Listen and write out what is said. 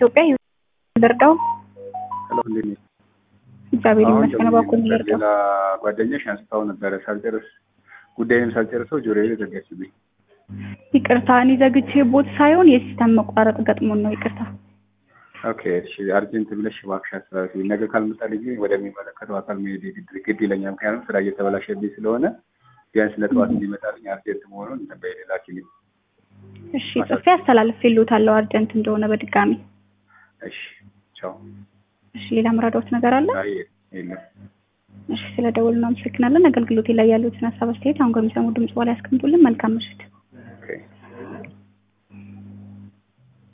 ኢትዮጵያ ልርዳው? ሄሎ እንዴት ነሽ? እግዚአብሔር አሁን ይመስገን። ደውዬ እባክዎን ነበር። ልርዳው? ሌላ ጓደኛሽ አንስታው ነበረ ሳልጨርስ ጉዳይንም ሳልጨርሰው ጆሮዬ ላይ ዘጋችብኝ። ይቅርታ፣ እኔ ዘግቼ ቦት ሳይሆን የሲስተም መቋረጥ ገጥሞን ነው። ይቅርታ። ኦኬ እሺ፣ አርጀንት ብለሽ እባክሽ አስተላልፊ። ነገ ካልመጣልኝ ግን ወደሚመለከተው አካል መሄድ ግድ ግድ ይለኛል። ምክንያቱም ስራ እየተበላሸብኝ ስለሆነ ቢያንስ ለጠዋት እንዲመጣልኝ አርጀንት መሆኑን በሌላ ኪሊን እሺ፣ ጽፌ አስተላልፌልዎታለሁ አርጀንት እንደሆነ በድጋሚ። እሺ፣ ቻው። እሺ፣ ሌላ ምራዳዎት ነገር አለ? አይ የለም። እሺ፣ ስለ ደወሉ እናመሰግናለን። አገልግሎቴ ላይ ያሉትን ሀሳብ አስተያየት አሁን ከሚሰሙ ድምጽ በኋላ ያስቀምጡልን። መልካም ምሽት።